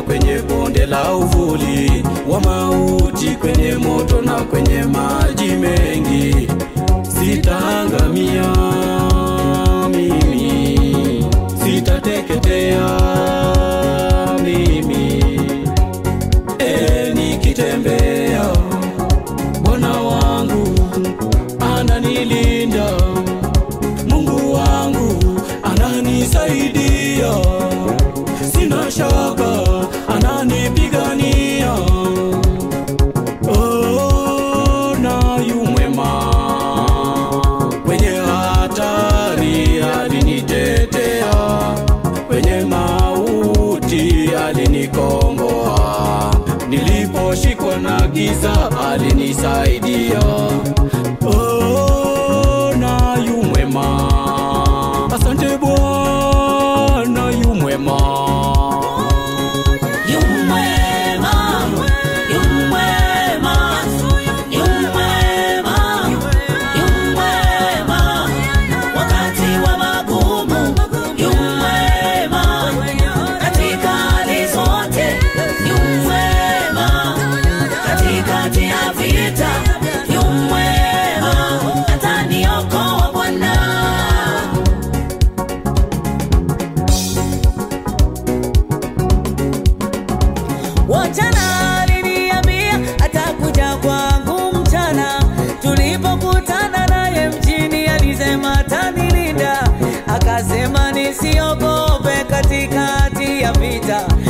kwenye bonde la uvuli wa mauti, kwenye moto na kwenye maji mengi, sitaangamia mimi, sitateketea mimi. E, nikitembea Bwana wangu ananilinda, Mungu wangu ananisaidia, sina shaka ananipigania. Oh, na yu mwema kwenye hatari alinitetea, kwenye mauti alinikomboa, niliposhikwa na giza alinisaidia. Oh, na yu mwema, asante Bwana yu mwema. Yu mwema, yu mwema, yu mwema, yu mwema. Wakati wa magumu, yu mwema. Katika hali zote, yu mwema. Katikati ya vita, yu mwema. Ataniokoa Bwana. Wachana aliniambia atakuja kwangu mchana. Tulipokutana naye mjini, alisema atanilinda, akasema nisiogope katikati ya vita.